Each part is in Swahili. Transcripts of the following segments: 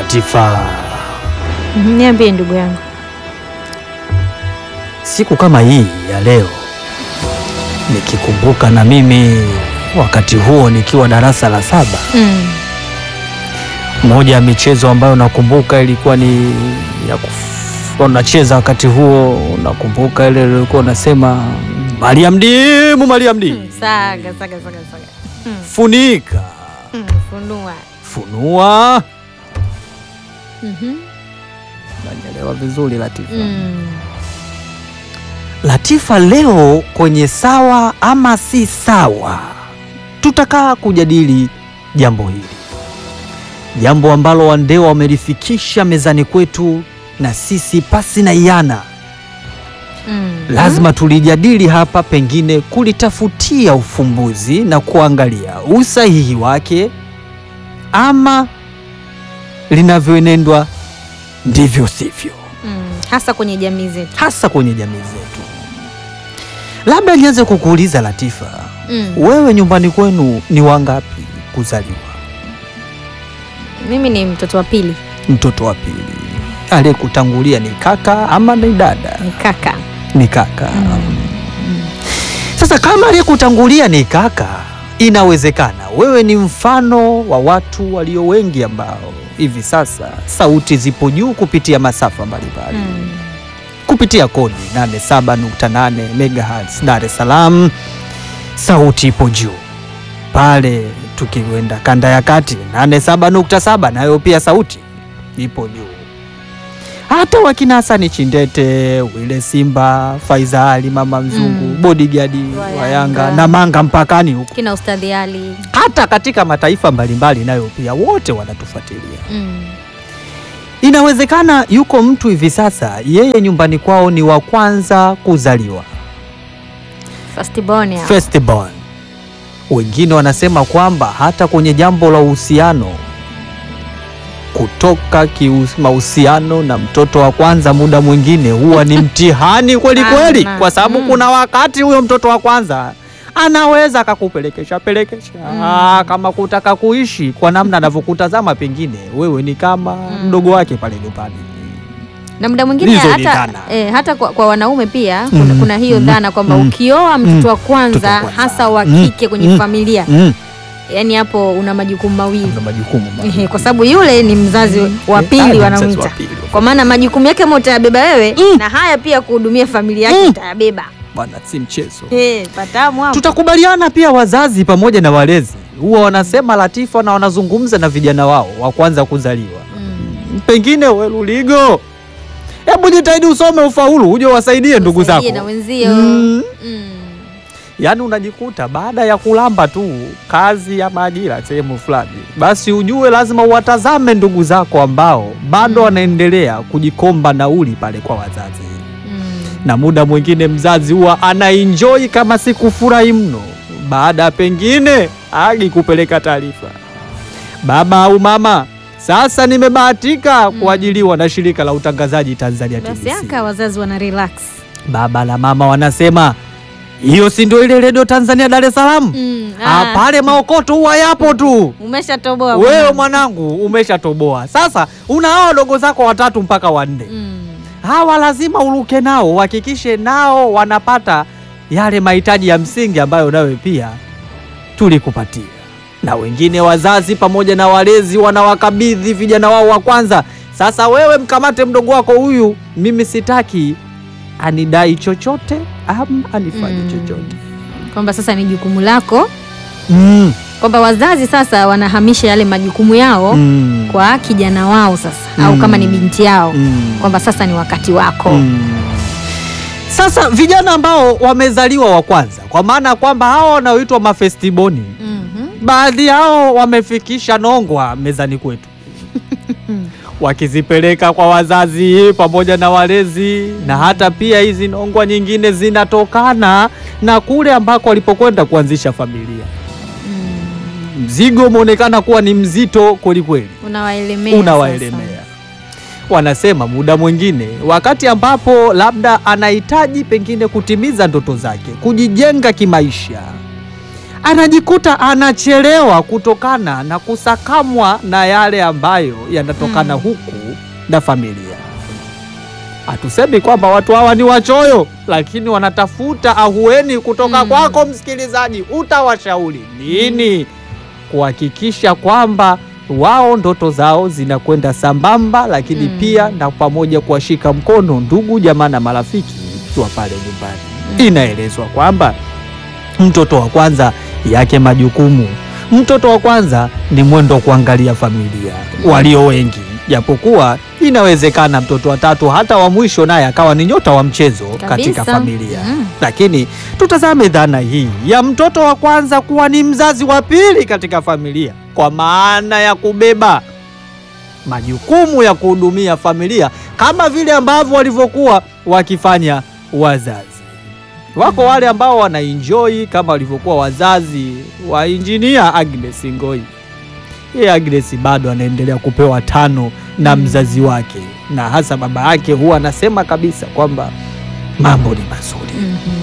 Latifa, Mhm, Niambie ndugu yangu. siku kama hii ya leo nikikumbuka na mimi wakati huo nikiwa darasa la saba, Mm. moja ya michezo ambayo nakumbuka ilikuwa ni ya kuf- unacheza wakati huo, unakumbuka ile ilikuwa unasema Mariam dimu, Mariam dimu, Mm, Saga, saga, saga, saga. Mm. funika, Mm, Funua. funua. Mhm. Nanyelewa vizuri Latifa. Mm. Latifa, leo kwenye sawa ama si sawa, tutakaa kujadili jambo hili, jambo ambalo Wandewa wamelifikisha mezani kwetu, na sisi pasi na iana Mm. lazima tulijadili hapa, pengine kulitafutia ufumbuzi na kuangalia usahihi wake, ama linavyoenendwa ndivyo sivyo Mm. Hasa kwenye jamii zetu. hasa kwenye jamii zetu. Labda nianze kukuuliza Latifa, Mm. wewe nyumbani kwenu ni wangapi kuzaliwa? Mimi ni mtoto wa pili, Mtoto wa pili. Aliyekutangulia ni kaka ama ni dada? ni kaka. Ni kaka. Sasa kama aliyekutangulia ni kaka, inawezekana wewe ni mfano wa watu walio wengi ambao hivi sasa sauti zipo juu kupitia masafa mbalimbali Mm. kupitia kodi 87.8 MHz Dar es Salaam. Sauti ipo juu pale, tukienda kanda ya kati 87.7 nayo pia sauti ipo juu. Hata wakina Hasani Chindete, Wile Simba, Faizali, Mama Mzungu, Mm. bodyguard Wa wa Yanga Yanga. na Manga mpakani huko, Kina Ustadhi Ali. hata katika mataifa mbalimbali nayo pia wote wanatufuatilia. Mm. Inawezekana yuko mtu hivi sasa, yeye nyumbani kwao ni wa kwanza kuzaliwa, First born ya. first born. Wengine wanasema kwamba hata kwenye jambo la uhusiano, kutoka kius- mahusiano na mtoto wa kwanza, muda mwingine huwa ni mtihani kweli kweli, Sana. kwa sababu Mm. kuna wakati huyo mtoto wa kwanza anaweza akakupelekesha pelekesha Mm. Ah, kama kutaka kuishi kwa namna anavyokutazama, pengine wewe ni kama Mm. mdogo wake pale nyumbani. na muda mwingine Hizo ni hata, dhana. eh, hata kwa, kwa wanaume pia kuna, Mm, kuna hiyo mm, dhana kwamba mm, ukioa mtoto wa Mtoto wa kwanza kwanza. hasa wa Mm, kike kwenye mm, familia Mm. yani hapo una majukumu mawili Kuna majukumu Ehe, maalum. kwa sababu yule ni mzazi wa Eh, ah, pili ni mzazi wanamwita wa pili. kwa maana majukumu yake ama utayabeba wewe Mm. na haya pia kuhudumia familia yake Mm. utayabeba Bwana, si mchezo. Eh, patamu hapo. Tutakubaliana pia, wazazi pamoja na walezi huwa wanasema Latifa, na wanazungumza na vijana wao wa kwanza kuzaliwa. Mm. Pengine we Luligo, hebu jitahidi usome ufaulu, uje wasaidie ndugu zako. Usaidie na wenzio Mm. Mm. Yaani unajikuta baada ya kulamba tu kazi ya maajira sehemu fulani, basi ujue lazima uwatazame ndugu zako ambao bado Mm. wanaendelea kujikomba nauli pale kwa wazazi Mm. na muda mwingine mzazi huwa anaenjoy kama si kufurahi mno, baada ya pengine agi kupeleka taarifa, baba au mama, sasa nimebahatika Mm. kuajiliwa na shirika la utangazaji Tanzania basi TBC. aka wazazi wana relax Baba na mama wanasema hiyo si ndio ile redio Tanzania Dar es Salaam? Mm. Ah, Ah, pale maokoto huwa yapo tu. umeshatoboa Wewe mwanangu. mwanangu umeshatoboa. Sasa una hao wadogo zako watatu mpaka wanne Mm. hawa lazima uruke nao, uhakikishe nao wanapata yale mahitaji ya msingi ambayo nawe pia tulikupatia. Na wengine wazazi pamoja na walezi wanawakabidhi vijana wao wa kwanza, sasa wewe mkamate mdogo wako huyu, mimi sitaki anidai chochote ama anifanye Mm. chochote. kwamba sasa ni jukumu lako Mm. kwamba wazazi sasa wanahamisha yale majukumu yao Mm. kwa kijana wao sasa au Mm. kama ni binti yao Mm. kwamba sasa ni wakati wako Mm. Sasa vijana ambao wamezaliwa wa kwanza, kwa maana ya kwamba hao wanaoitwa mafestiboni Mhm. baadhi yao wamefikisha nongwa mezani kwetu wakizipeleka kwa wazazi pamoja na walezi, na hata pia hizi nongwa nyingine zinatokana na kule ambako walipokwenda kuanzisha familia. Mm. Mzigo umeonekana kuwa ni mzito kwelikweli, unawaelemea sasa. unawaelemea. Wanasema muda mwingine, wakati ambapo labda anahitaji pengine kutimiza ndoto zake, kujijenga kimaisha, anajikuta anachelewa kutokana na kusakamwa na yale ambayo yanatokana Mm. huku na familia. Hatusemi kwamba watu hawa ni wachoyo, lakini wanatafuta ahueni kutoka Mm. kwako msikilizaji. Utawashauri nini kuhakikisha kwamba wao ndoto zao zinakwenda sambamba, lakini Mm. pia na pamoja kuwashika mkono ndugu jamaa na marafiki wa pale nyumbani. Mm. Inaelezwa kwamba mtoto wa kwanza yake majukumu, mtoto wa kwanza ni mwendo wa kuangalia familia walio wengi, japokuwa inawezekana mtoto wa tatu hata wa mwisho naye akawa ni nyota wa mchezo katika Kabisa. familia Mm. lakini tutazame dhana hii ya mtoto wa kwanza kuwa ni mzazi wa pili katika familia, kwa maana ya kubeba majukumu ya kuhudumia familia kama vile ambavyo walivyokuwa wakifanya wazazi. Wako wale ambao wanaenjoy kama walivyokuwa wazazi wa injinia Agnes Ngoi. Yeye Agnes bado anaendelea kupewa tano na Mm. mzazi wake, na hasa baba yake huwa anasema kabisa kwamba mambo ni mazuri Mhm.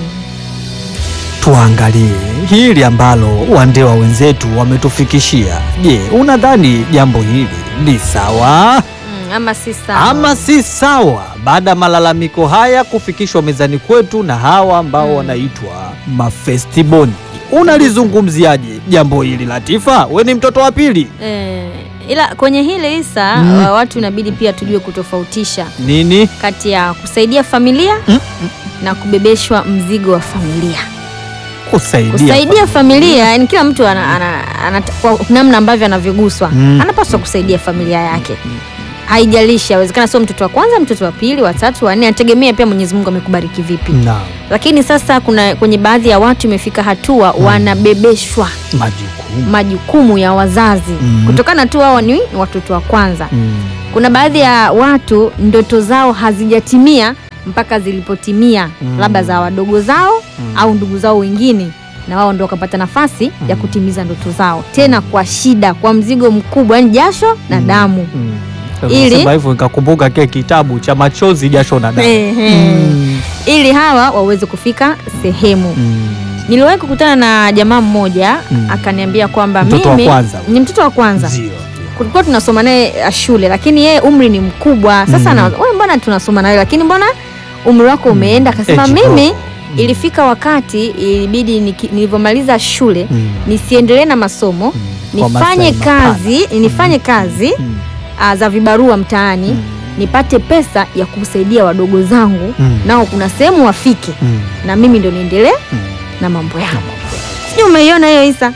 tuangalie hili ambalo wandewa wenzetu wametufikishia. Je, unadhani jambo hili ni sawa Mm, ama si sawa. ama si sawa? Baada ya malalamiko haya kufikishwa mezani kwetu na hawa ambao Mm. wanaitwa mafestiboni, unalizungumziaje jambo hili Latifa? We ni mtoto wa pili Eh, ila kwenye hili Isa Mm. wa- watu inabidi pia tujue kutofautisha nini? kati ya kusaidia familia Mm, na kubebeshwa mzigo wa familia. Kusaidia, Kusaidia familia, yani kila mtu ana, ana, ana, kwa namna ambavyo anavyoguswa Mm. anapaswa kusaidia familia yake. Haijalishi, awezekana sio mtoto wa kwanza, mtoto wa pili, wa tatu, wa nne, anategemea pia Mwenyezi Mungu amekubariki vipi. Naam, Lakini sasa kuna kwenye baadhi ya watu imefika hatua wanabebeshwa majukumu majukumu ya wazazi Mm. kutokana tu wao ni watoto wa kwanza. Mm. Kuna baadhi ya watu ndoto zao hazijatimia mpaka zilipotimia, Mm. labda za wadogo zao Mm. au ndugu zao wengine, na wao ndo wakapata nafasi ya Mm. kutimiza ndoto zao, tena kwa shida, kwa mzigo mkubwa, yani jasho na Mm. damu. Mm. Ili- Sema hivyo nikakumbuka kile kitabu cha machozi jasho na damu. Ehe. Mm. Ili hawa waweze kufika sehemu. Mm. Niliwahi kukutana na jamaa mmoja Mm. akaniambia kwamba Mtoto wa mimi kwanza. ni mtoto wa kwanza Ndio. kulikuwa tunasoma naye uh, shule lakini yeye umri ni mkubwa sasa Mm. na wewe mbona tunasoma nawe lakini mbona umri wako umeenda akasema Eh, mimi kidogo. Mm. ilifika wakati ilibidi niki- nilivyomaliza shule Mm. nisiendelee na masomo Mm. Kwa nifanye maslahi mapana. kazi nifanye kazi Mm. uh, za vibarua mtaani Mm. nipate pesa ya kusaidia wadogo zangu Mm. nao kuna sehemu wafike Mm. na mimi ndo niendelee Mm. na mambo yangu sijui umeiona hiyo isa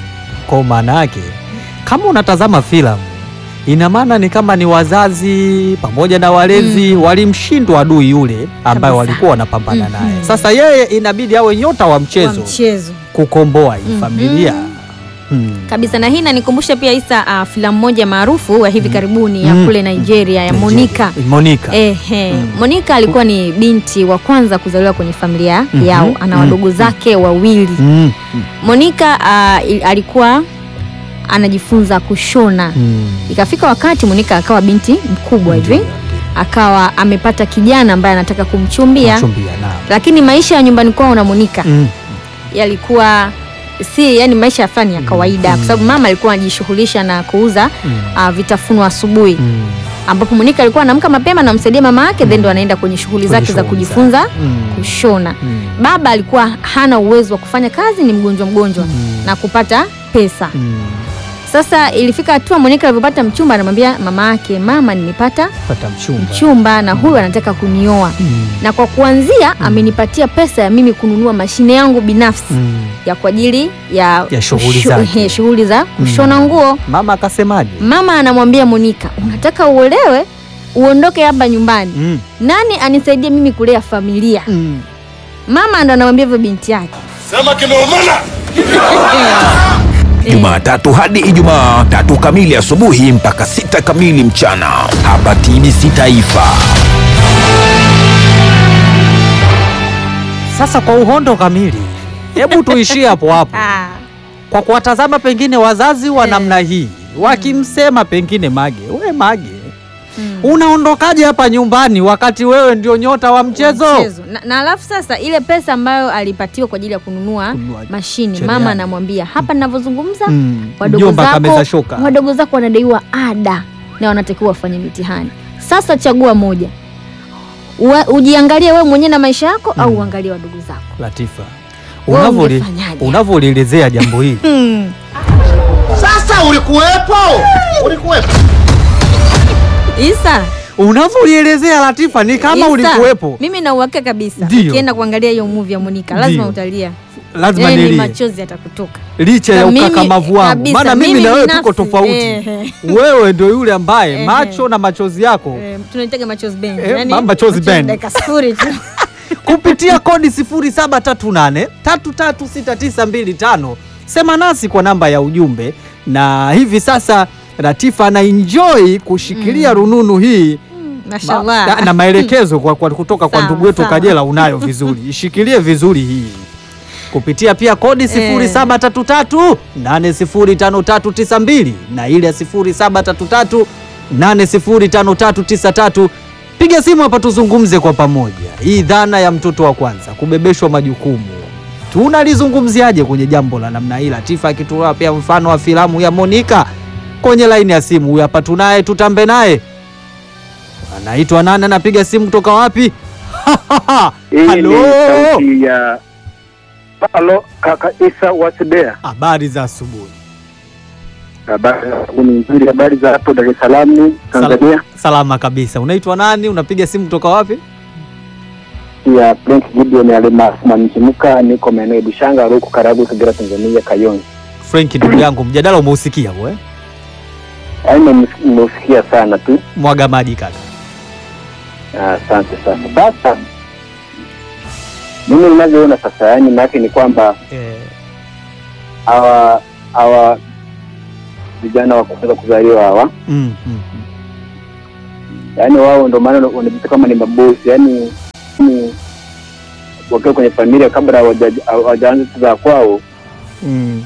Kwa maana yake kama unatazama filamu ina maana ni kama ni wazazi pamoja na walezi Mm. walimshindwa adui yule ambaye Kabisa. walikuwa wanapambana Mhm. naye. Sasa yeye inabidi awe nyota wa wa mchezo mchezo kukomboa hii Mhm. familia. Mm. kabisa na hii inanikumbusha pia Isa uh, filamu moja maarufu wa hivi karibuni ya Mm. kule Nigeria ya Monica. Monica. Ehe, Mm. Monica alikuwa ni binti wa kwanza kuzaliwa kwenye familia Mhm. yao, ana Mm. wadogo zake wawili. Mm. Mm. Monica uh, il- alikuwa anajifunza kushona. Mm. Ikafika wakati Monica akawa binti mkubwa hivi, Ndio, akawa amepata kijana ambaye anataka kumchumbia, Machumbia, naam. lakini maisha ya nyumbani kwao na Monica Mm. yalikuwa si yani maisha ya fani ya kawaida, Mm. kwa sababu mama alikuwa anajishughulisha na kuuza Mm. uh, vitafunwa asubuhi Mm. ambapo Monica alikuwa anaamka mapema namsaidia mama yake then ndo anaenda kwenye shughuli Kwenye zake za shughuli kujifunza zake. Mm. kushona. Mm. Baba alikuwa hana uwezo wa kufanya kazi, ni mgonjwa mgonjwa Mm. na kupata pesa. Mm. Sasa ilifika hatua Monica alivyopata mchumba, anamwambia mama yake, mama, nimepata Pata mchumba. mchumba na huyu anataka kunioa, Mm. na kwa kuanzia amenipatia pesa ya mimi kununua mashine yangu binafsi Mm. ya kwa ajili ya, Ya shughuli kusho- zake. ehe, shughuli za kushona nguo. Mama akasemaje? Mama anamwambia Monica, unataka uolewe uondoke hapa nyumbani, Mm. nani anisaidie mimi kulea familia? Mm. Mama ndo anamwambia hivyo binti yake. Sema kimeumana. Jumatatu hadi Ijumaa tatu kamili asubuhi mpaka sita kamili mchana hapa TBC Taifa. Sasa kwa uhondo kamili, hebu tuishie hapo hapo Ah, kwa kuwatazama pengine wazazi wa Eh. namna hii wakimsema pengine Mage, we Mage, Mm. unaondokaje hapa nyumbani wakati wewe ndio nyota wa mchezo? Mchezo. Na, na alafu sasa ile pesa ambayo alipatiwa kwa ajili ya kununua Kununua mashine, cherehani. mama anamwambia hapa ninavyozungumza, Mm, wadogo mjomba kameza zako shoka. wadogo zako wanadaiwa ada na wanatakiwa wafanye mitihani. Sasa chagua moja, Ua, ujiangalie wewe mwenyewe na maisha yako au uangalie wadogo zako. Latifa, Wewe unavoli- ungefanyaje? unavyolielezea jambo hili Hmm. Sasa ulikuwepo, ulikuwepo. Isa, unavyolielezea Latifa ni kama Isa, ulikuwepo. Mimi na uhakika kabisa Ndio. ukienda kuangalia hiyo movie ya Monica lazima Ndio. utalia, Lazima yaani nilie machozi yatakutoka. licha ya Na mimi- ukakamavu wangu, kabisa, maana mimi mimi na wewe binafsi, tuko tofauti. ehe. Wewe ndio yule ambaye Ehe. macho na machozi yako Eh, tunaitaga machozi band. Eh, Yaani, ma- machozi band. dakika sifuri tu. kupitia kodi 0738 336925 sema nasi kwa namba ya ujumbe. Na hivi sasa Latifa ana enjoy kushikilia rununu hii Ma- Mashallah. na, na maelekezo kwa, kwa, kutoka kwa Sawa, ndugu wetu sawa. Kajela unayo vizuri, ishikilie vizuri hii kupitia pia kodi 0733 805392 na ile ya 0733 805393. Piga simu hapa tuzungumze kwa pamoja hii dhana ya mtoto wa kwanza kubebeshwa majukumu tunalizungumziaje kwenye jambo la namna hii? Latifa akitoa pia mfano wa filamu ya Monica kwenye laini ya simu. Huyu hapa tunaye, tutambe naye. Anaitwa nani? Anapiga simu kutoka wapi? Hii ni Halo, sauti ya halo kaka Isa Wasibea. habari za asubuhi. Habari ni nzuri, habari za hapo Dar es Salaam Tanzania. Salama kabisa. Unaitwa nani? Unapiga simu kutoka wapi? Ya Frank Gideon almaarufu Mwanamchimuka, niko maeneo ya Bushanga, huko Karagwe, Kagera, Tanzania, Kayonza. Frank, ndugu yangu, mjadala umeusikia we? Yaani nimeusikia sana tu. Mwaga maji kaka. Ah, Asante sana. Sasa mimi ninavyoona sasa, yaani maake ni kwamba Eh, hawa hawa vijana wa kuweza kuzaliwa hawa mm, mm. yaani wao ndo maana wanajita kama ni mabosi yaani ni wakiwa kwenye familia kabla hawaja- hawajaanza za kwao Mm.